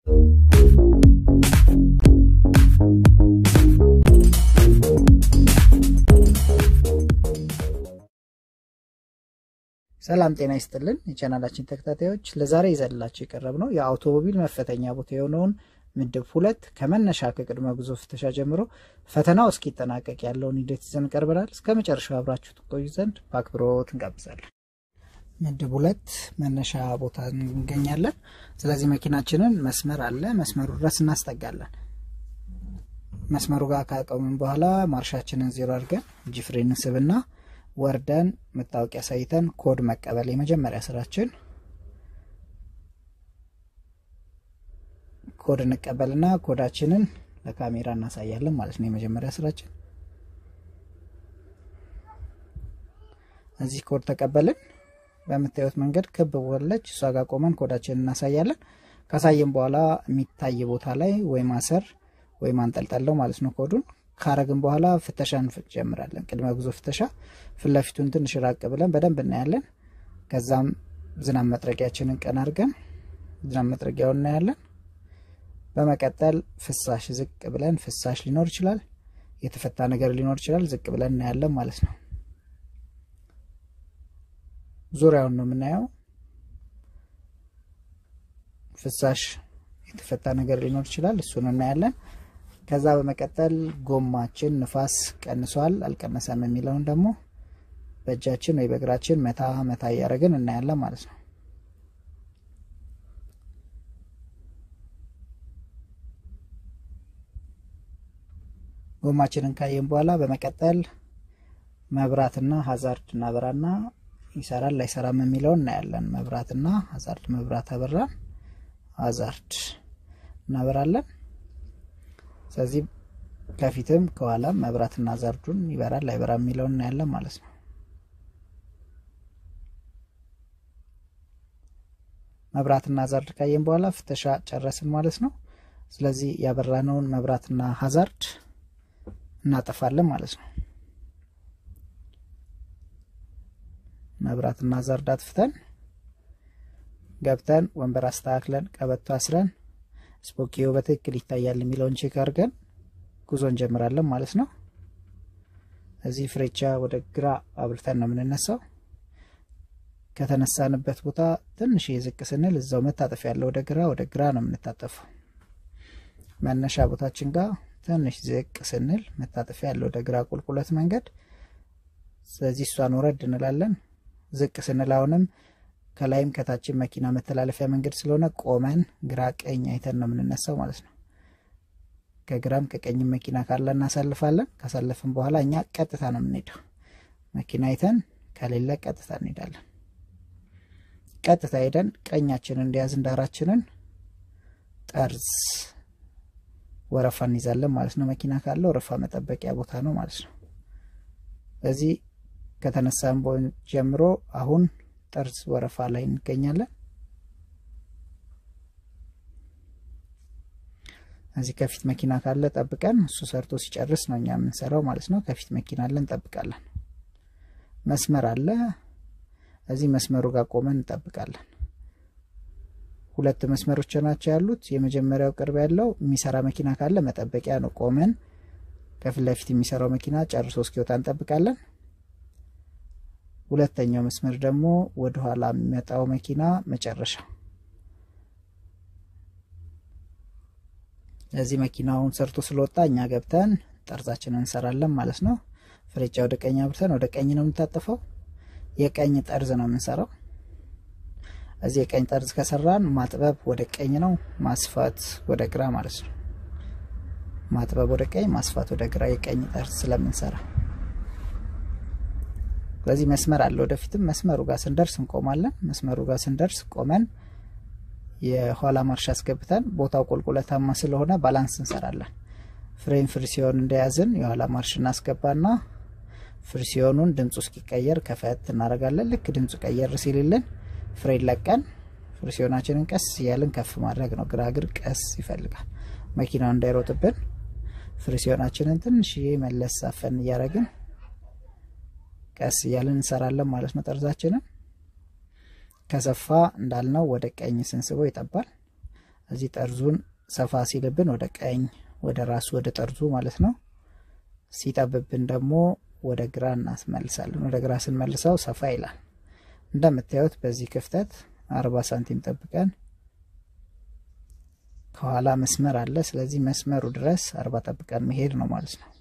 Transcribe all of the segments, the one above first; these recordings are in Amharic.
ሰላም ጤና ይስጥልን የቻናላችን ተከታታዮች፣ ለዛሬ ይዘንላችሁ የቀረብ ነው የአውቶሞቢል መፈተኛ ቦታ የሆነውን ምድብ ሁለት ከመነሻ ከቅድመ ጉዞ ፍተሻ ጀምሮ ፈተናው እስኪጠናቀቅ ያለውን ሂደት ይዘን ቀርበናል። እስከ መጨረሻው አብራችሁ ትቆዩ ዘንድ በአክብሮት እንጋብዛለን። ምድብ ሁለት መነሻ ቦታ እንገኛለን። ስለዚህ መኪናችንን መስመር አለ፣ መስመሩ ድረስ እናስጠጋለን። መስመሩ ጋር ካቆምን በኋላ ማርሻችንን ዜሮ አድርገን እጅ ፍሬን ስብና ወርደን መታወቂያ ሳይተን ኮድ መቀበል የመጀመሪያ ስራችን። ኮድ እንቀበልና ኮዳችንን ለካሜራ እናሳያለን ማለት ነው። የመጀመሪያ ስራችን እዚህ ኮድ ተቀበልን። በምታዩት መንገድ ክብ ቦለች እሷ ጋር ቆመን ኮዳችንን እናሳያለን። ካሳየን በኋላ የሚታይ ቦታ ላይ ወይ ማሰር ወይ ማንጠልጠለው ማለት ነው ኮዱን ካረግን በኋላ ፍተሻ እንጀምራለን። ቅድመ ጉዞ ፍተሻ ፊት ለፊቱን ትንሽ ራቅ ብለን በደንብ እናያለን። ከዛም ዝናብ መጥረጊያችንን ቀን አድርገን ዝናብ መጥረጊያውን እናያለን። በመቀጠል ፍሳሽ ዝቅ ብለን ፍሳሽ ሊኖር ይችላል፣ የተፈታ ነገር ሊኖር ይችላል። ዝቅ ብለን እናያለን ማለት ነው። ዙሪያውን ነው የምናየው። ፍሳሽ የተፈታ ነገር ሊኖር ይችላል፣ እሱን እናያለን። ከዛ በመቀጠል ጎማችን ንፋስ ቀንሷል አልቀነሰም የሚለውን ደግሞ በእጃችን ወይ በእግራችን መታ መታ እያደረግን እናያለን ማለት ነው። ጎማችንን ካየን በኋላ በመቀጠል መብራትና ሀዛርድ እናበራና ይሰራል ላይሰራም የሚለውን እናያለን። መብራትና ሀዛርድ መብራት አበራን፣ ሀዛርድ እናበራለን። ስለዚህ ከፊትም ከኋላም መብራትና ዛርዱን ይበራል አይበራ የሚለውን እናያለን ማለት ነው። መብራትና ዛርድ ካየን በኋላ ፍተሻ ጨረስን ማለት ነው። ስለዚህ ያበራነውን መብራትና ሀዛርድ እናጠፋለን ማለት ነው። መብራትና ዛርድ አጥፍተን ገብተን ወንበር አስተካክለን ቀበቶ አስረን ስፖኪዮ በትክክል ይታያል የሚለውን ቼክ አድርገን ጉዞ እንጀምራለን ማለት ነው። እዚህ ፍሬቻ ወደ ግራ አብርተን ነው የምንነሳው። ከተነሳንበት ቦታ ትንሽ ዝቅ ስንል እዛው መታጠፍ ያለው ወደ ግራ ወደ ግራ ነው የምንታጠፈው። መነሻ ቦታችን ጋር ትንሽ ዝቅ ስንል መታጠፊያ ያለው ወደ ግራ ቁልቁለት መንገድ። ስለዚህ እሷን ወረድ እንላለን። ዝቅ ስንል አሁንም ከላይም ከታችን መኪና መተላለፊያ መንገድ ስለሆነ ቆመን ግራ ቀኝ አይተን ነው የምንነሳው ማለት ነው። ከግራም ከቀኝም መኪና ካለ እናሳልፋለን። ካሳለፍን በኋላ እኛ ቀጥታ ነው የምንሄደው። መኪና አይተን ከሌለ ቀጥታ እንሄዳለን። ቀጥታ ሄደን ቀኛችንን እንዲያዝ ዳራችንን ጠርዝ ወረፋ እንይዛለን ማለት ነው። መኪና ካለ ወረፋ መጠበቂያ ቦታ ነው ማለት ነው። በዚህ ከተነሳን ጀምሮ አሁን ጠርዝ ወረፋ ላይ እንገኛለን። እዚህ ከፊት መኪና ካለ ጠብቀን እሱ ሰርቶ ሲጨርስ ነው እኛ የምንሰራው ማለት ነው። ከፊት መኪና አለ እንጠብቃለን። መስመር አለ። እዚህ መስመሩ ጋር ቆመን እንጠብቃለን። ሁለት መስመሮች ናቸው ያሉት። የመጀመሪያው ቅርብ ያለው የሚሰራ መኪና ካለ መጠበቂያ ነው። ቆመን ከፊት ለፊት የሚሰራው መኪና ጨርሶ እስኪወጣ እንጠብቃለን። ሁለተኛው መስመር ደግሞ ወደ ኋላ የሚመጣው መኪና መጨረሻ። እዚህ መኪናውን ሰርቶ ስለወጣ እኛ ገብተን ጠርዛችንን እንሰራለን ማለት ነው። ፍሬቻ ወደ ቀኝ አብርተን ወደ ቀኝ ነው የምንታጠፈው። የቀኝ ጠርዝ ነው የምንሰራው። እዚህ የቀኝ ጠርዝ ከሰራን ማጥበብ ወደ ቀኝ ነው፣ ማስፋት ወደ ግራ ማለት ነው። ማጥበብ ወደ ቀኝ፣ ማስፋት ወደ ግራ የቀኝ ጠርዝ ስለምንሰራ ስለዚህ መስመር አለ። ወደፊትም መስመሩ ጋር ስንደርስ እንቆማለን። መስመሩ ጋር ስንደርስ ቆመን የኋላ ማርሽ አስገብተን ቦታው ቁልቁለታማ ስለሆነ ባላንስ እንሰራለን። ፍሬን ፍሪሲዮን እንደያዝን የኋላ ማርሽ እናስገባና ፍሪሲዮኑን ድምፁ እስኪቀየር ከፈት እናደርጋለን። ልክ ድምፁ ቀየር ሲልልን ፍሬን ለቀን ፍሪሲዮናችንን ቀስ እያልን ከፍ ማድረግ ነው። ግራግር ቀስ ይፈልጋል መኪናው እንዳይሮጥብን። ፍሪሲዮናችንን ትንሽዬ መለስ አፈን እያደረግን ቀስ እያልን እንሰራለን ማለት ነው። ጠርዛችንን ከሰፋ እንዳልነው ወደ ቀኝ ስንስበው ይጠባል። እዚህ ጠርዙን ሰፋ ሲልብን ወደ ቀኝ ወደ ራሱ ወደ ጠርዙ ማለት ነው። ሲጠብብን ደግሞ ወደ ግራ እናስመልሳለን። ወደ ግራ ስንመልሰው ሰፋ ይላል። እንደምታዩት በዚህ ክፍተት አርባ ሳንቲም ጠብቀን ከኋላ መስመር አለ። ስለዚህ መስመሩ ድረስ አርባ ጠብቀን መሄድ ነው ማለት ነው።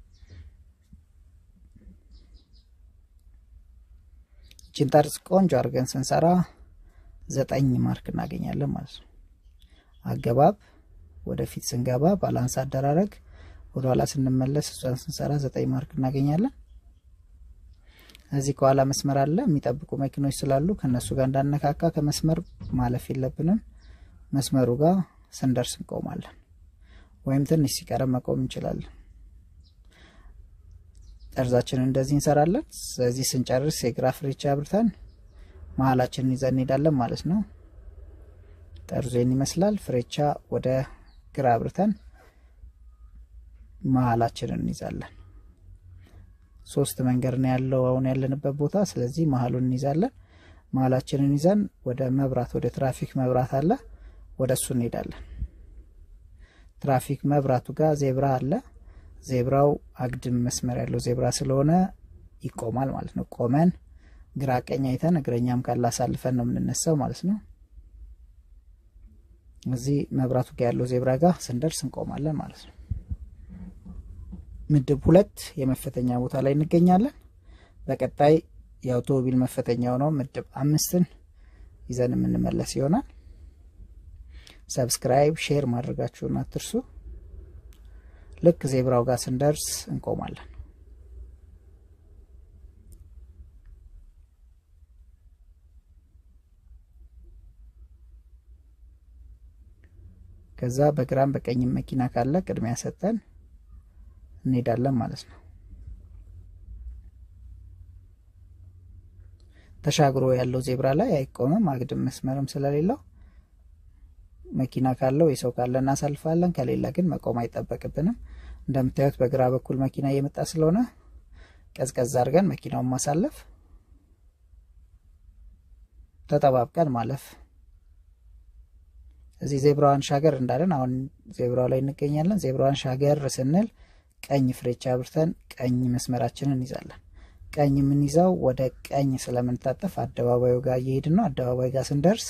ይችን ጠርዝ ቆንጆ አድርገን ስንሰራ ዘጠኝ ማርክ እናገኛለን ማለት ነው። አገባብ ወደፊት ስንገባ ባላንስ አደራረግ ወደኋላ ስንመለስ እሷን ስንሰራ ዘጠኝ ማርክ እናገኛለን። እዚህ ከኋላ መስመር አለ። የሚጠብቁ መኪኖች ስላሉ ከእነሱ ጋር እንዳነካካ ከመስመር ማለፍ የለብንም። መስመሩ ጋር ስንደርስ እንቆማለን፣ ወይም ትንሽ ሲቀረም መቆም እንችላለን። ጠርዛችንን እንደዚህ እንሰራለን። ስለዚህ ስንጨርስ የግራ ፍሬቻ አብርተን መሀላችንን ይዘን እንሄዳለን ማለት ነው። ጠርዙን ይመስላል። ፍሬቻ ወደ ግራ አብርተን መሀላችንን እንይዛለን። ሶስት መንገድ ነው ያለው አሁን ያለንበት ቦታ። ስለዚህ መሀሉን እንይዛለን። መሀላችንን ይዘን ወደ መብራት ወደ ትራፊክ መብራት አለ፣ ወደ እሱ እንሄዳለን። ትራፊክ መብራቱ ጋር ዜብራ አለ። ዜብራው አግድም መስመር ያለው ዜብራ ስለሆነ ይቆማል ማለት ነው። ቆመን ግራ ቀኝ አይተን እግረኛም ካለ አሳልፈን ነው የምንነሳው ማለት ነው። እዚህ መብራቱ ጋር ያለው ዜብራ ጋር ስንደርስ እንቆማለን ማለት ነው። ምድብ ሁለት የመፈተኛ ቦታ ላይ እንገኛለን። በቀጣይ የአውቶሞቢል መፈተኛው ነው ምድብ አምስትን ይዘን የምንመለስ ይሆናል። ሰብስክራይብ፣ ሼር ማድረጋችሁን አትርሱ። ልክ ዜብራው ጋር ስንደርስ እንቆማለን። ከዛ በግራም በቀኝም መኪና ካለ ቅድሚያ ሰጠን እንሄዳለን ማለት ነው። ተሻግሮ ያለው ዜብራ ላይ አይቆምም፣ አግድም መስመርም ስለሌለው መኪና ካለው የሰው ካለ እናሳልፋለን። ከሌለ ግን መቆም አይጠበቅብንም። እንደምታዩት በግራ በኩል መኪና እየመጣ ስለሆነ ቀዝቀዝ አድርገን መኪናውን ማሳለፍ፣ ተጠባብቀን ማለፍ። እዚህ ዜብራዋን ሻገር እንዳለን አሁን ዜብራው ላይ እንገኛለን። ዜብራዋን ሻገር ስንል ቀኝ ፍሬቻ አብርተን ቀኝ መስመራችንን እንይዛለን። ቀኝ የምንይዘው ወደ ቀኝ ስለምንታጠፍ አደባባዩ ጋር እየሄድን ነው። አደባባይ ጋር ስንደርስ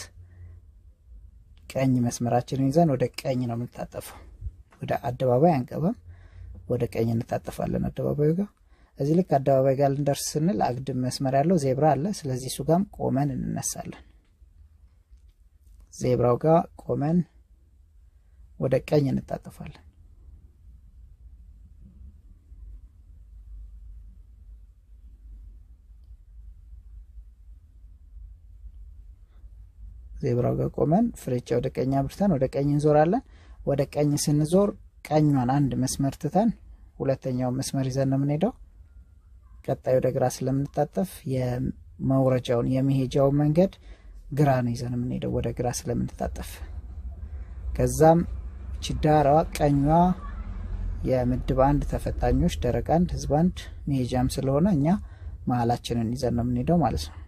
ቀኝ መስመራችንን ይዘን ወደ ቀኝ ነው የምንታጠፈው። ወደ አደባባይ አንቀበም፣ ወደ ቀኝ እንታጠፋለን አደባባዩ ጋር። እዚህ ልክ አደባባይ ጋር ልንደርስ ስንል አግድም መስመር ያለው ዜብራ አለ። ስለዚህ እሱ ጋም ቆመን እንነሳለን። ዜብራው ጋር ቆመን ወደ ቀኝ እንታጠፋለን። ዜብራው ጋር ቆመን ፍሬቻ ወደ ቀኝ አብርተን ወደ ቀኝ እንዞራለን። ወደ ቀኝ ስንዞር ቀኟን አንድ መስመር ትተን ሁለተኛውን መስመር ይዘን ነው የምንሄደው። ቀጣይ ወደ ግራ ስለምንታጠፍ የመውረጃውን የመሄጃውን መንገድ ግራ ነው ይዘን የምንሄደው ወደ ግራ ስለምንታጠፍ። ከዛም ችዳራዋ ቀኟ የምድብ አንድ ተፈታኞች ደረቅ አንድ ህዝብ አንድ መሄጃም ስለሆነ እኛ መሀላችንን ይዘን ነው የምንሄደው ማለት ነው።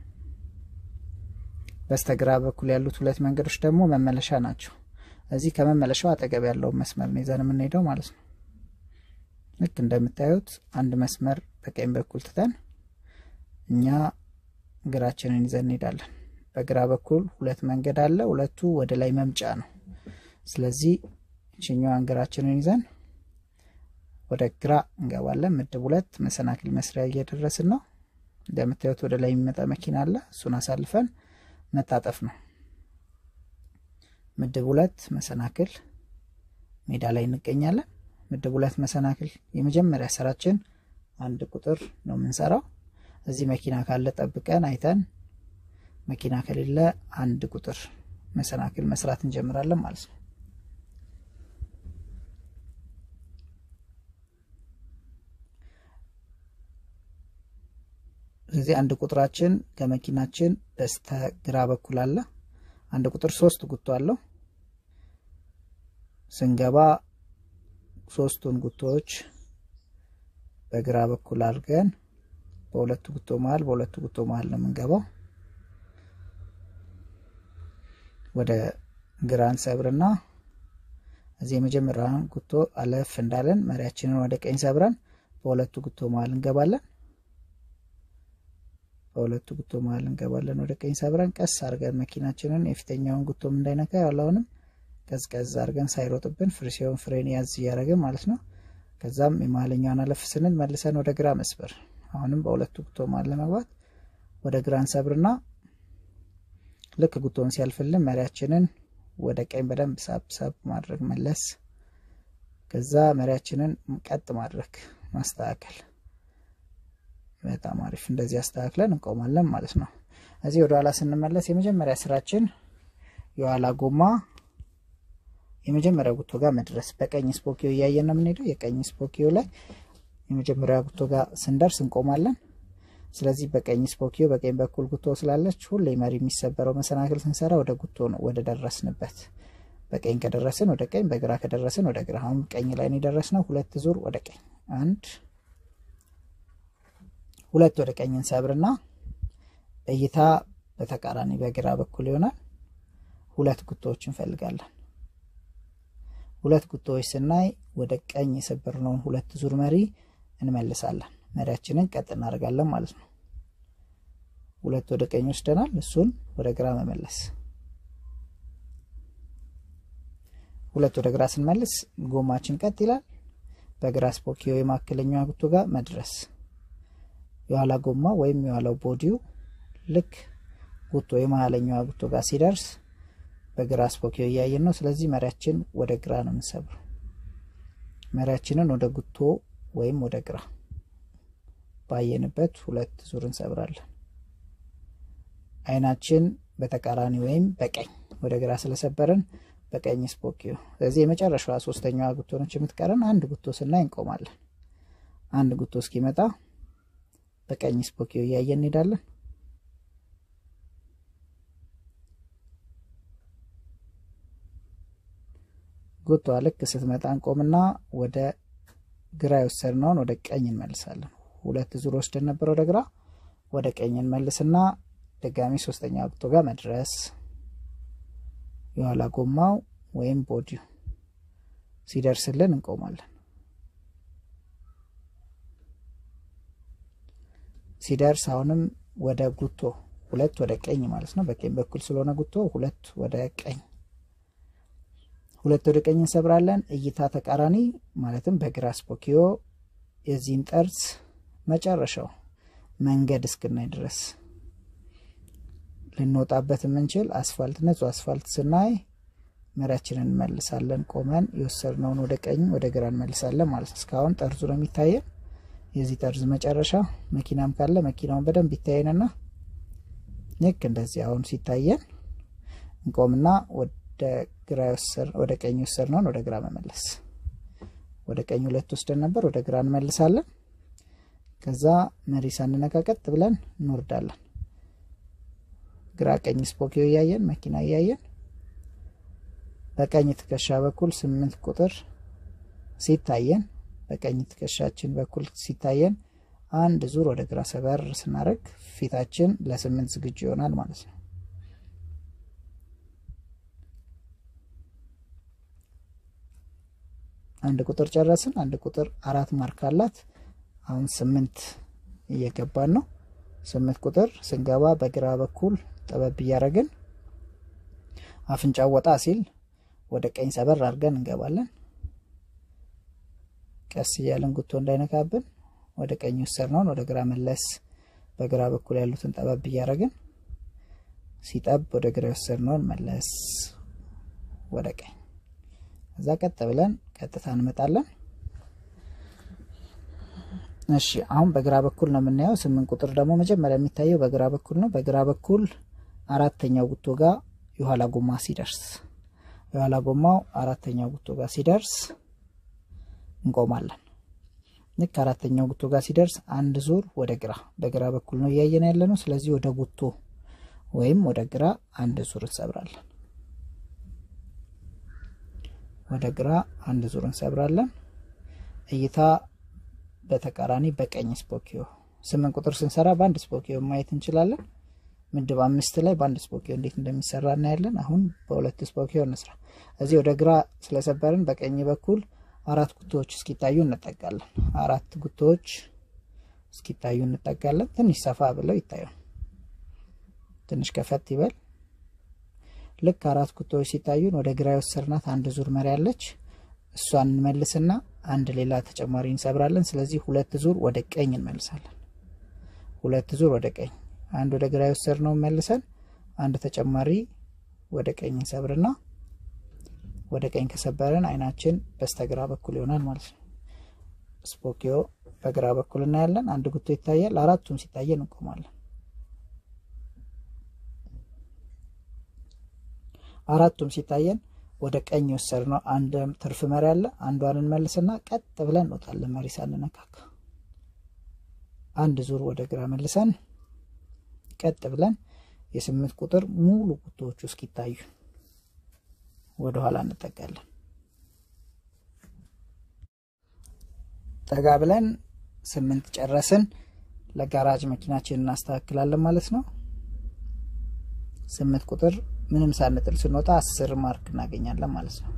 በስተግራ በኩል ያሉት ሁለት መንገዶች ደግሞ መመለሻ ናቸው። እዚህ ከመመለሻው አጠገብ ያለውን መስመር ነው ይዘን የምንሄደው ማለት ነው። ልክ እንደምታዩት አንድ መስመር በቀኝ በኩል ትተን እኛ ግራችንን ይዘን እንሄዳለን። በግራ በኩል ሁለት መንገድ አለ። ሁለቱ ወደ ላይ መምጫ ነው። ስለዚህ እችኛዋን ግራችንን ይዘን ወደ ግራ እንገባለን። ምድብ ሁለት መሰናክል መስሪያ እየደረስን ነው። እንደምታዩት ወደ ላይ የሚመጣ መኪና አለ። እሱን አሳልፈን መታጠፍ ነው። ምድብ ሁለት መሰናክል ሜዳ ላይ እንገኛለን። ምድብ ሁለት መሰናክል የመጀመሪያ ስራችን አንድ ቁጥር ነው የምንሰራው። እዚህ መኪና ካለ ጠብቀን አይተን፣ መኪና ከሌለ አንድ ቁጥር መሰናክል መስራት እንጀምራለን ማለት ነው። ስለዚህ አንድ ቁጥራችን ከመኪናችን በስተ ግራ በኩል አለ። አንድ ቁጥር ሶስት ጉቶ አለው። ስንገባ ሶስቱን ጉቶዎች በግራ በኩል አድርገን በሁለቱ ጉቶ መሀል በሁለቱ ጉቶ መሀል ነው የምንገባው። ወደ ግራን ሰብርና እዚህ የመጀመሪያውን ጉቶ አለፍ እንዳለን መሪያችንን ወደ ቀኝ ሰብረን በሁለቱ ጉቶ መሀል እንገባለን። በሁለቱ ጉቶ መሀል እንገባለን ወደ ቀኝ ሰብረን ቀስ አድርገን መኪናችንን የፊተኛውን ጉቶም እንዳይነካ ያለውንም ቀዝቀዝ አድርገን ሳይሮጥብን ፍሪ ሲሆን ፍሬን ያዝ እያደረግን ማለት ነው። ከዛም የመሀለኛውን አለፍ ስንል መልሰን ወደ ግራ መስበር አሁንም በሁለቱ ጉቶ መሀል ለመግባት ወደ ግራ እንሰብርና ልክ ጉቶውን ሲያልፍልን መሪያችንን ወደ ቀኝ በደንብ ሳብ ሳብ ማድረግ መለስ። ከዛ መሪያችንን ቀጥ ማድረግ ማስተካከል። በጣም አሪፍ። እንደዚህ አስተካክለን እንቆማለን ማለት ነው። እዚህ ወደ ኋላ ስንመለስ የመጀመሪያ ስራችን የኋላ ጎማ የመጀመሪያ ጉቶ ጋር መድረስ። በቀኝ ስፖኪዮ እያየን ነው የምንሄደው። የቀኝ ስፖኪዮ ላይ የመጀመሪያ ጉቶ ጋር ስንደርስ እንቆማለን። ስለዚህ በቀኝ ስፖኪዮ በቀኝ በኩል ጉቶ ስላለች ሁሌ መሪ የሚሰበረው መሰናክል ስንሰራ ወደ ጉቶ ነው፣ ወደ ደረስንበት። በቀኝ ከደረስን ወደ ቀኝ፣ በግራ ከደረስን ወደ ግራ። አሁን ቀኝ ላይ ነው የደረስነው። ሁለት ዙር ወደ ቀኝ፣ አንድ ሁለት ወደ ቀኝ እንሰብርና እይታ በተቃራኒ በግራ በኩል ይሆናል። ሁለት ጉቶዎች እንፈልጋለን። ሁለት ጉቶዎች ስናይ ወደ ቀኝ የሰበርነውን ሁለት ዙር መሪ እንመልሳለን። መሪያችንን ቀጥ እናደርጋለን ማለት ነው። ሁለት ወደ ቀኝ ወስደናል። እሱን ወደ ግራ መመለስ። ሁለት ወደ ግራ ስንመልስ ጎማችን ቀጥ ይላል። በግራ ስፖኪዮ የማከለኛዋ ጉቶ ጋር መድረስ። የኋላ ጎማ ወይም የኋላው ቦዲው ልክ ጉቶ የመሀለኛዋ ጉቶ ጋር ሲደርስ በግራ ስፖኪዮ እያየን ነው። ስለዚህ መሪያችን ወደ ግራ ነው የምንሰብረው። መሪያችንን ወደ ጉቶ ወይም ወደ ግራ ባየንበት ሁለት ዙር እንሰብራለን። አይናችን በተቃራኒ ወይም በቀኝ ወደ ግራ ስለሰበርን በቀኝ ስፖኪዮ። ስለዚህ የመጨረሻዋ ሶስተኛዋ ጉቶ ነች የምትቀረን። አንድ ጉቶ ስናይ እንቆማለን። አንድ ጉቶ እስኪመጣ በቀኝ ስፖኪዮ እያየን እንሄዳለን። ጉቷ ልክ ስትመጣ እንቆምና ወደ ግራ የወሰድነውን ወደ ቀኝ እንመልሳለን። ሁለት ዙር ወስደን ነበር ወደ ግራ፣ ወደ ቀኝ እንመልስና ድጋሚ ሶስተኛ ጉቶ ጋር መድረስ። የኋላ ጎማው ወይም ቦዲው ሲደርስልን እንቆማለን። ሲደርስ አሁንም ወደ ጉቶ ሁለት ወደ ቀኝ ማለት ነው። በቀኝ በኩል ስለሆነ ጉቶ ሁለት ወደ ቀኝ ሁለት ወደ ቀኝ እንሰብራለን። እይታ ተቃራኒ ማለትም በግራ ስፖኪዮ የዚህን ጠርዝ መጨረሻው መንገድ እስክናይ ድረስ ልንወጣበት የምንችል አስፋልት ንጹህ አስፋልት ስናይ መሪያችንን እንመልሳለን። ቆመን የወሰድነውን ወደ ቀኝ ወደ ግራ እንመልሳለን ማለት ነው። እስካሁን ጠርዙ ነው የሚታየን። የዚህ ጠርዝ መጨረሻ መኪናም ካለ መኪናውን በደንብ ይታየንና ልክ እንደዚህ አሁን ሲታየን እንቆምና ወደ ግራ ወደ ቀኝ ወሰድነውን ወደ ግራ መመለስ። ወደ ቀኝ ሁለት ወስደን ነበር፣ ወደ ግራ እንመልሳለን። ከዛ መሪ ሳንነካ ቀጥ ብለን እንወርዳለን። ግራ ቀኝ ስፖኪዮ እያየን መኪና እያየን በቀኝ ትከሻ በኩል ስምንት ቁጥር ሲታየን በቀኝ ትከሻችን በኩል ሲታየን አንድ ዙር ወደ ግራ ሰበር ስናደርግ ፊታችን ለስምንት ዝግጁ ይሆናል ማለት ነው። አንድ ቁጥር ጨረስን። አንድ ቁጥር አራት ማርክ አላት። አሁን ስምንት እየገባን ነው። ስምንት ቁጥር ስንገባ በግራ በኩል ጠበብ እያደረግን አፍንጫው ወጣ ሲል ወደ ቀኝ ሰበር አድርገን እንገባለን። ቀስ እያለን ጉቶ እንዳይነካብን ወደ ቀኝ ወሰድነውን ወደ ግራ መለስ፣ በግራ በኩል ያሉትን ጠበብ እያደረግን ሲጠብ ወደ ግራ የወሰድነውን መለስ ወደ ቀኝ እዛ ቀጥ ብለን ቀጥታ እንመጣለን። እሺ አሁን በግራ በኩል ነው የምናየው። ስምንት ቁጥር ደግሞ መጀመሪያ የሚታየው በግራ በኩል ነው። በግራ በኩል አራተኛው ጉቶ ጋር የኋላ ጎማ ሲደርስ የኋላ ጎማው አራተኛው ጉቶ ጋር ሲደርስ እንቆማለን። ልክ አራተኛው ጉቶ ጋር ሲደርስ አንድ ዙር ወደ ግራ በግራ በኩል ነው እያየን ያለ ነው። ስለዚህ ወደ ጉቶ ወይም ወደ ግራ አንድ ዙር እንሰብራለን። ወደ ግራ አንድ ዙር እንሰብራለን። እይታ በተቃራኒ በቀኝ ስፖኪዮ ስምንት ቁጥር ስንሰራ በአንድ ስፖኪዮ ማየት እንችላለን። ምድብ አምስት ላይ በአንድ ስፖኪዮ እንዴት እንደሚሰራ እናያለን። አሁን በሁለት ስፖኪዮ እንስራ። እዚህ ወደ ግራ ስለሰበርን በቀኝ በኩል አራት ጉቶዎች እስኪታዩ እንጠጋለን። አራት ጉቶዎች እስኪታዩ እንጠጋለን። ትንሽ ሰፋ ብለው ይታዩ፣ ትንሽ ከፈት ይበል። ልክ አራት ጉቶዎች ሲታዩን ወደ ግራ የወሰድናት አንድ ዙር መሪ ያለች እሷን እንመልስና አንድ ሌላ ተጨማሪ እንሰብራለን። ስለዚህ ሁለት ዙር ወደ ቀኝ እንመልሳለን። ሁለት ዙር ወደ ቀኝ፣ አንድ ወደ ግራ የወሰድነው መልሰን አንድ ተጨማሪ ወደ ቀኝ እንሰብርና ወደ ቀኝ ከሰበረን አይናችን በስተግራ በኩል ይሆናል ማለት ነው። ስፖኪዮ በግራ በኩል እናያለን። አንድ ጉቶ ይታያል። አራቱም ሲታየን እንቆማለን። አራቱም ሲታየን ወደ ቀኝ የወሰድነው አንድ ትርፍ መሪ አለ። አንዷን እንመልስና ቀጥ ብለን እንወጣለን፣ መሪ ሳንነካካ። አንድ ዙር ወደ ግራ መልሰን ቀጥ ብለን የስምንት ቁጥር ሙሉ ጉቶዎቹ እስኪታዩ ወደ ኋላ እንጠጋለን። ጠጋ ብለን ስምንት ጨረስን። ለጋራጅ መኪናችን እናስተካክላለን ማለት ነው። ስምንት ቁጥር ምንም ሳንጥል ስንወጣ አስር ማርክ እናገኛለን ማለት ነው።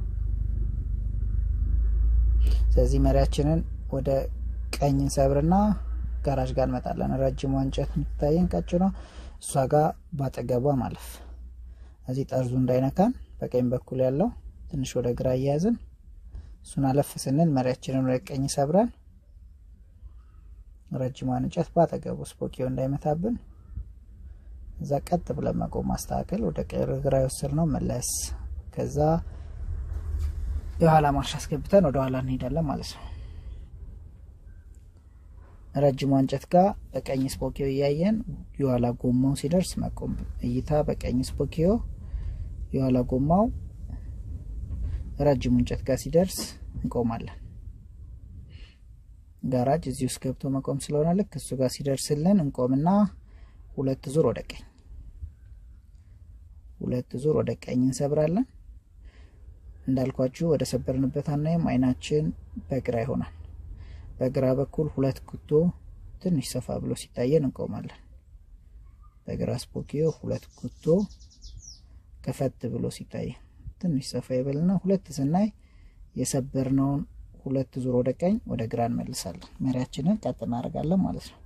ስለዚህ መሪያችንን ወደ ቀኝ እንሰብርና ጋራጅ ጋር እንመጣለን። ረጅሟ እንጨት የምትታየን ቀጭኗ እሷ ጋር ባጠገቧ ማለፍ እዚህ ጠርዙ እንዳይነካን በቀኝ በኩል ያለው ትንሽ ወደ ግራ እያያዝን እሱን አለፍ ስንል መሪያችንን ወደ ቀኝ ሰብረን ረጅሟን እንጨት ባጠገቡ ስፖኪዮ እንዳይመታብን እዛ ቀጥ ብለን መቆም ማስተካከል፣ ወደ ግራ የወሰድነው መለስ፣ ከዛ የኋላ ማርሽ አስገብተን ወደ ኋላ እንሄዳለን ማለት ነው። ረጅሟ እንጨት ጋር በቀኝ ስፖኪዮ እያየን የኋላ ጎማው ሲደርስ መቆም፣ እይታ በቀኝ ስፖኪዮ የኋላ ጎማው ረጅሙ እንጨት ጋር ሲደርስ እንቆማለን። ጋራጅ እዚህ ውስጥ ገብቶ መቆም ስለሆነ ልክ እሱ ጋር ሲደርስልን እንቆምና ሁለት ዙር ወደ ቀኝ ሁለት ዙር ወደ ቀኝ እንሰብራለን። እንዳልኳችሁ ወደ ሰበርንበት አናይም፣ አይናችን በግራ ይሆናል። በግራ በኩል ሁለት ጉቶ ትንሽ ሰፋ ብሎ ሲታየን እንቆማለን። በግራ ስፖኪዮ ሁለት ጉቶ ከፈት ብሎ ሲታይ ትንሽ ሰፋ ይበልና ሁለት ስናይ የሰበርነውን ሁለት ዙር ወደ ቀኝ ወደ ግራ እንመልሳለን። መሪያችንን ቀጥ እናደርጋለን ማለት ነው።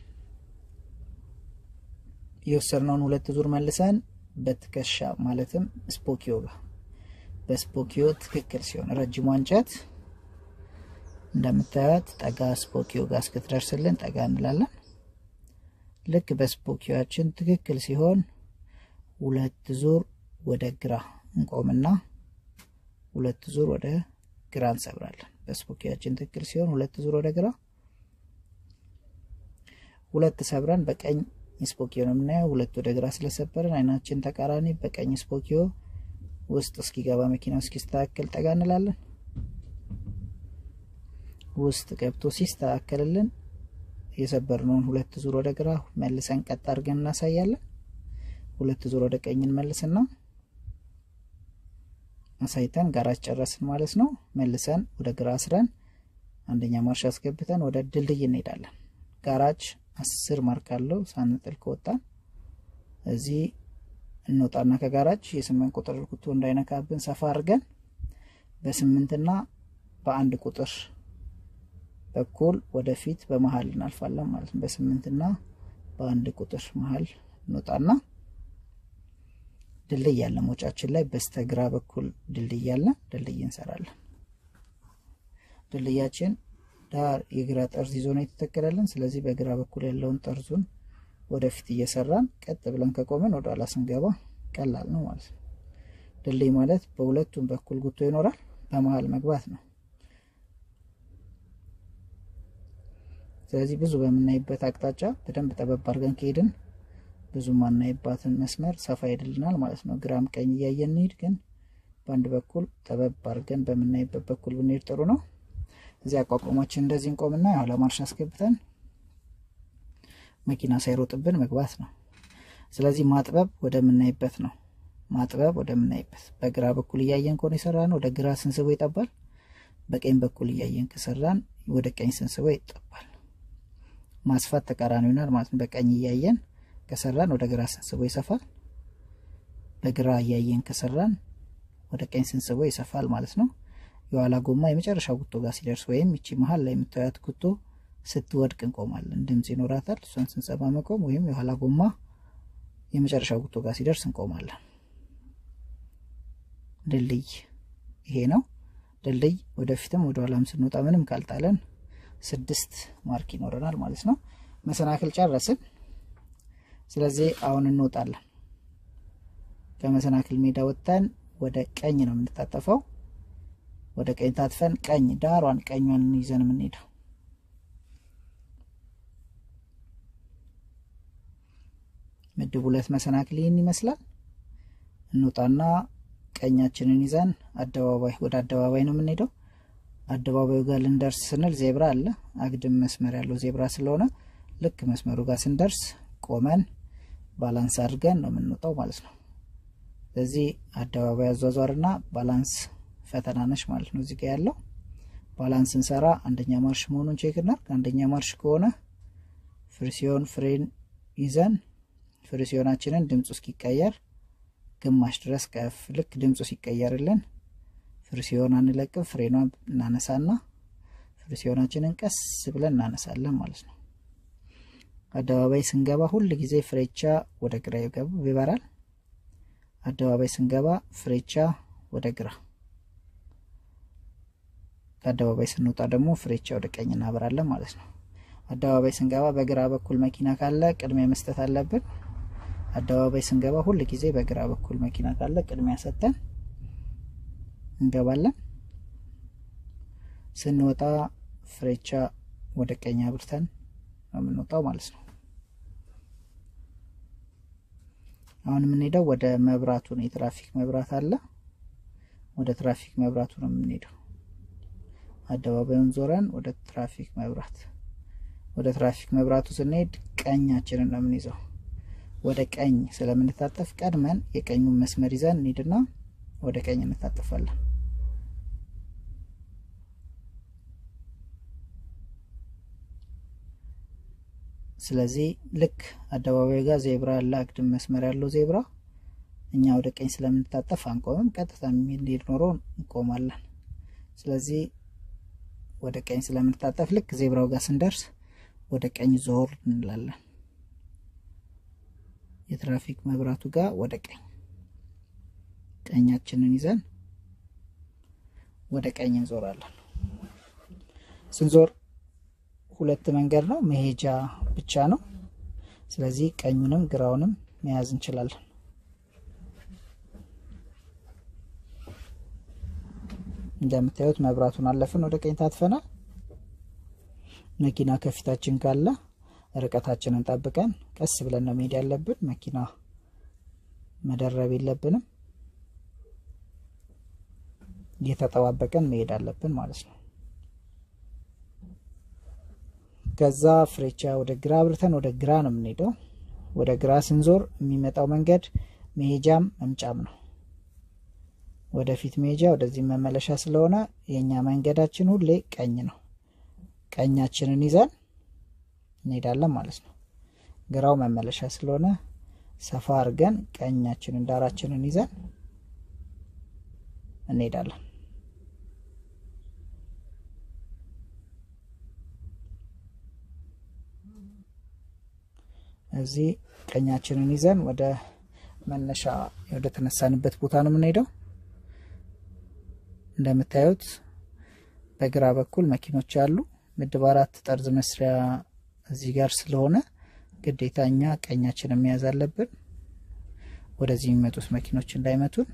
የወሰድነውን ሁለት ዙር መልሰን በትከሻ ማለትም ስፖኪዮ ጋር በስፖኪዮ ትክክል ሲሆን ረጅሟ እንጨት እንደምታዩት ጠጋ ስፖኪዮ ጋር እስክትደርስልን ጠጋ እንላለን። ልክ በስፖኪዮችን ትክክል ሲሆን ሁለት ዙር ወደ ግራ እንቆምና ሁለት ዙር ወደ ግራ እንሰብራለን። በስፖኪያችን ትክክል ሲሆን ሁለት ዙር ወደ ግራ ሁለት ሰብረን በቀኝ ስፖኪዮ ነው የምናየው። ሁለት ወደ ግራ ስለሰበርን አይናችን ተቃራኒ በቀኝ ስፖኪዮ ውስጥ እስኪገባ መኪናው እስኪስተካከል ጠጋ እንላለን። ውስጥ ገብቶ ሲስተካከልልን የሰበርነውን ሁለት ዙር ወደ ግራ መልሰን ቀጥ አድርገን እናሳያለን። ሁለት ዙር ወደ ቀኝ እንመልስና አሳይተን ጋራጅ ጨረስን ማለት ነው። መልሰን ወደ ግራ አስረን አንደኛ ማርሽ አስገብተን ወደ ድልድይ እንሄዳለን። ጋራጅ አስር ማርክ አለው ሳንጥል ከወጣን እዚህ እንወጣና ከጋራጅ የስምንት ቁጥር ጉቶ እንዳይነካብን ሰፋ አድርገን በስምንትና በአንድ ቁጥር በኩል ወደፊት በመሀል እናልፋለን ማለት ነው። በስምንትና በአንድ ቁጥር መሀል እንወጣና ድልድይ ያለ ሞጫችን ላይ በስተግራ በኩል ድልድይ ያለ ድልድይ እንሰራለን። ድልድያችን ዳር የግራ ጠርዝ ይዞ ነው የተተከለልን። ስለዚህ በግራ በኩል ያለውን ጠርዙን ወደፊት እየሰራን ቀጥ ብለን ከቆመን ወደ ኋላ ስንገባ ቀላል ነው ማለት ነው። ድልድይ ማለት በሁለቱም በኩል ጉቶ ይኖራል፣ በመሀል መግባት ነው። ስለዚህ ብዙ በምናይበት አቅጣጫ በደንብ ጠበብ አድርገን ከሄድን ብዙ ማናይባትን መስመር ሰፋ ይድልናል ማለት ነው። ግራም ቀኝ እያየን እንሂድ፣ ግን በአንድ በኩል ጠበብ አድርገን በምናይበት በኩል ብንሄድ ጥሩ ነው። እዚህ አቋቋማችን እንደዚህ እንቆምና የኋላ ማርሽ አስገብተን መኪና ሳይሮጥብን መግባት ነው። ስለዚህ ማጥበብ ወደምናይበት ነው። ማጥበብ ወደምናይበት በግራ በኩል እያየን ከሆነ የሰራን ወደ ግራ ስንስቦ ይጠባል። በቀኝ በኩል እያየን ከሰራን ወደ ቀኝ ስንስቦ ይጠባል። ማስፋት ተቃራኒ ይሆናል ማለት ነው። በቀኝ እያየን ከሰራን ወደ ግራ ስንስበው ይሰፋል። በግራ እያየን ከሰራን ወደ ቀኝ ስንስበው ይሰፋል ማለት ነው። የኋላ ጎማ የመጨረሻ ጉቶ ጋር ሲደርስ ወይም ይቺ መሀል ላይ የምታዩት ጉቶ ስትወድቅ እንቆማለን። ድምፅ ይኖራታል። እሷን ስንሰባ መቆም ወይም የኋላ ጎማ የመጨረሻ ጉቶ ጋር ሲደርስ እንቆማለን። ድልድይ ይሄ ነው። ድልድይ ወደፊትም ወደ ኋላም ስንወጣ ምንም ካልጣለን ስድስት ማርክ ይኖረናል ማለት ነው። መሰናክል ጨረስን። ስለዚህ አሁን እንወጣለን። ከመሰናክል ሜዳ ወጥተን ወደ ቀኝ ነው የምንታጠፈው። ወደ ቀኝ ታጥፈን ቀኝ ዳሯን ቀኟን ይዘን የምንሄደው ምድብ ሁለት መሰናክል ይህን ይመስላል። እንውጣና ቀኛችንን ይዘን አደባባይ ወደ አደባባይ ነው የምንሄደው። አደባባዩ ጋር ልንደርስ ስንል ዜብራ አለ። አግድም መስመር ያለው ዜብራ ስለሆነ ልክ መስመሩ ጋር ስንደርስ ቆመን ባላንስ አድርገን ነው የምንወጣው ማለት ነው። ስለዚህ አደባባይ አዟዟርና ባላንስ ፈተና ነች ማለት ነው። እዚህ ጋ ያለው ባላንስ ስንሰራ አንደኛ ማርሽ መሆኑን ቼክ እናድርግ። አንደኛ ማርሽ ከሆነ ፍሪሲዮን ፍሬን ይዘን ፍሪሲዮናችንን ድምፁ እስኪቀየር ግማሽ ድረስ ከፍ ልክ ድምፁ ሲቀየርልን ፍሪሲዮን አንለቅም። ፍሬኗን እናነሳና ፍሪሲዮናችንን ቀስ ብለን እናነሳለን ማለት ነው። አደባባይ ስንገባ ሁል ጊዜ ፍሬቻ ወደ ግራ ይበራል። አደባባይ ስንገባ ፍሬቻ ወደ ግራ፣ ከአደባባይ ስንወጣ ደግሞ ፍሬቻ ወደ ቀኝ እናበራለን ማለት ነው። አደባባይ ስንገባ በግራ በኩል መኪና ካለ ቅድሚያ መስጠት አለብን። አደባባይ ስንገባ ሁል ጊዜ በግራ በኩል መኪና ካለ ቅድሚያ ሰጠን እንገባለን። ስንወጣ ፍሬቻ ወደ ቀኝ አብርተን ነው የምንወጣው ማለት ነው። አሁን የምንሄደው ወደ መብራቱ ነው። የትራፊክ መብራት አለ። ወደ ትራፊክ መብራቱ ነው የምንሄደው። አደባባዩን ዞረን ወደ ትራፊክ መብራት ወደ ትራፊክ መብራቱ ስንሄድ ቀኛችንን ነው የምንይዘው። ወደ ቀኝ ስለምንታጠፍ ቀድመን የቀኙን መስመር ይዘን እንሂድና ወደ ቀኝ እንታጠፋለን። ስለዚህ ልክ አደባባዩ ጋር ዜብራ ያለ አግድም መስመር ያለው ዜብራ እኛ ወደ ቀኝ ስለምንታጠፍ አንቆምም። ቀጥታ የሚሄድ ኖሮ እንቆማለን። ስለዚህ ወደ ቀኝ ስለምንታጠፍ ልክ ዜብራው ጋር ስንደርስ ወደ ቀኝ ዞር እንላለን። የትራፊክ መብራቱ ጋር ወደ ቀኝ ቀኛችንን ይዘን ወደ ቀኝ እንዞራለን። ስንዞር ሁለት መንገድ ነው፣ መሄጃ ብቻ ነው። ስለዚህ ቀኙንም ግራውንም መያዝ እንችላለን። እንደምታዩት መብራቱን አለፍን፣ ወደ ቀኝ ታጥፈናል። መኪና ከፊታችን ካለ ርቀታችንን ጠብቀን ቀስ ብለን ነው መሄድ ያለብን። መኪና መደረብ የለብንም። እየተጠባበቀን መሄድ አለብን ማለት ነው። ከዛ ፍሬቻ ወደ ግራ አብርተን ወደ ግራ ነው የምንሄደው። ወደ ግራ ስንዞር የሚመጣው መንገድ መሄጃም መምጫም ነው። ወደፊት መሄጃ ወደዚህ መመለሻ ስለሆነ የእኛ መንገዳችን ሁሌ ቀኝ ነው። ቀኛችንን ይዘን እንሄዳለን ማለት ነው። ግራው መመለሻ ስለሆነ ሰፋ አድርገን ቀኛችንን ዳራችንን ይዘን እንሄዳለን። እዚህ ቀኛችንን ይዘን ወደ መነሻ ወደ ተነሳንበት ቦታ ነው የምንሄደው። እንደምታዩት በግራ በኩል መኪኖች አሉ። ምድብ አራት ጠርዝ መስሪያ እዚህ ጋር ስለሆነ ግዴታ እኛ ቀኛችንን መያዝ አለብን፣ ወደዚህ የሚመጡት መኪኖች እንዳይመቱን።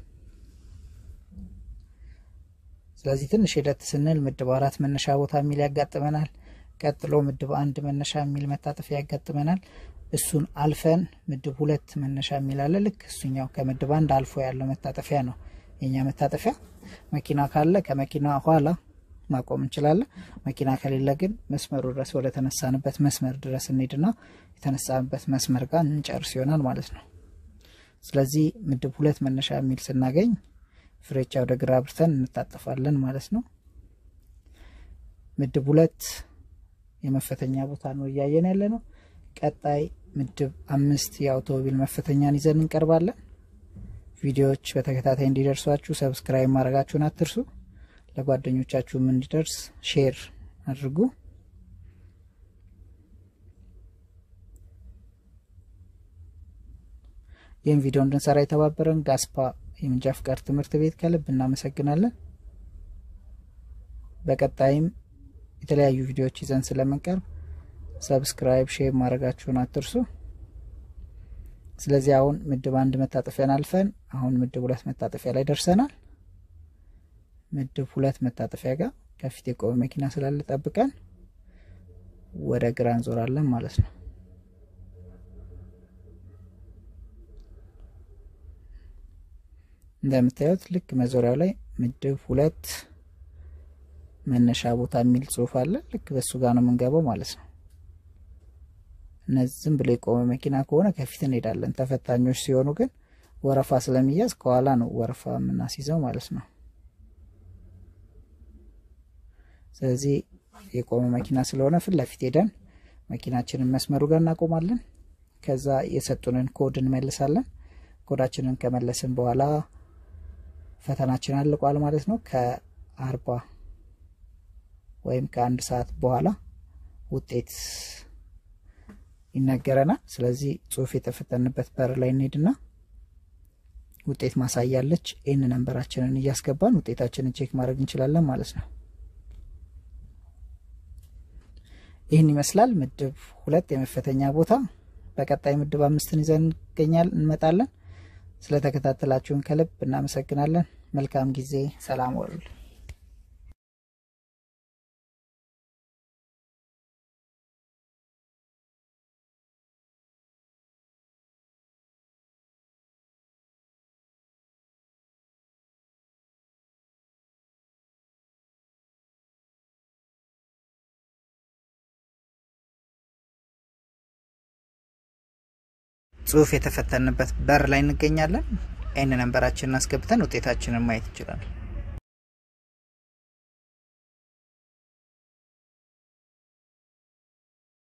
ስለዚህ ትንሽ ሂደት ስንል ምድብ አራት መነሻ ቦታ የሚል ያጋጥመናል። ቀጥሎ ምድብ አንድ መነሻ የሚል መታጠፊያ ያጋጥመናል። እሱን አልፈን ምድብ ሁለት መነሻ የሚል አለ። ልክ እሱኛው ከምድብ አንድ አልፎ ያለው መታጠፊያ ነው የኛ መታጠፊያ። መኪና ካለ ከመኪና ኋላ ማቆም እንችላለን። መኪና ከሌለ ግን መስመሩ ድረስ ወደ ተነሳንበት መስመር ድረስ እንሄድና የተነሳንበት መስመር ጋር እንጨርስ ይሆናል ማለት ነው። ስለዚህ ምድብ ሁለት መነሻ የሚል ስናገኝ ፍሬቻ ወደ ግራ አብርተን እንታጠፋለን ማለት ነው። ምድብ ሁለት የመፈተኛ ቦታ ነው እያየን ያለ ነው። ቀጣይ ምድብ አምስት የአውቶሞቢል መፈተኛን ይዘን እንቀርባለን። ቪዲዮዎች በተከታታይ እንዲደርሷችሁ ሰብስክራይብ ማድረጋችሁን አትርሱ። ለጓደኞቻችሁም እንዲደርስ ሼር አድርጉ። ይህን ቪዲዮ እንድንሰራ የተባበረን ጋስፓ የመንጃ ፍቃድ ትምህርት ቤት ከልብ እናመሰግናለን። በቀጣይም የተለያዩ ቪዲዮዎች ይዘን ስለምንቀርብ ሰብስክራይብ፣ ሼር ማድረጋችሁን አትርሱ። ስለዚህ አሁን ምድብ አንድ መታጠፊያን አልፈን አሁን ምድብ ሁለት መታጠፊያ ላይ ደርሰናል። ምድብ ሁለት መታጠፊያ ጋር ከፊት የቆመ መኪና ስላለ ጠብቀን ወደ ግራ እንዞራለን ማለት ነው። እንደምታዩት ልክ መዞሪያው ላይ ምድብ ሁለት መነሻ ቦታ የሚል ጽሑፍ አለ። ልክ በሱ ጋር ነው የምንገባው ማለት ነው። እነዚህ ዝም ብሎ የቆመ መኪና ከሆነ ከፊት እንሄዳለን። ተፈታኞች ሲሆኑ ግን ወረፋ ስለሚያዝ ከኋላ ነው ወረፋ የምናስይዘው ማለት ነው። ስለዚህ የቆመ መኪና ስለሆነ ፊት ለፊት ሄደን መኪናችንን መስመሩ ጋር እናቆማለን። ከዛ የሰጡንን ኮድ እንመልሳለን። ኮዳችንን ከመለስን በኋላ ፈተናችን አልቋል ማለት ነው። ከአርባ ወይም ከአንድ ሰዓት በኋላ ውጤት ይነገረናል። ስለዚህ ጽሁፍ የተፈተንበት በር ላይ እንሄድና ውጤት ማሳያለች። ይህን ነንበራችንን እያስገባን ውጤታችንን ቼክ ማድረግ እንችላለን ማለት ነው። ይህን ይመስላል ምድብ ሁለት የመፈተኛ ቦታ። በቀጣይ ምድብ አምስትን ይዘን እንገኛል እንመጣለን። ስለተከታተላችሁን ከልብ እናመሰግናለን። መልካም ጊዜ። ሰላም ወሉል ጽሁፍ የተፈተንበት በር ላይ እንገኛለን። ይህን ነንበራችንን አስገብተን ውጤታችንን ማየት እንችላለን።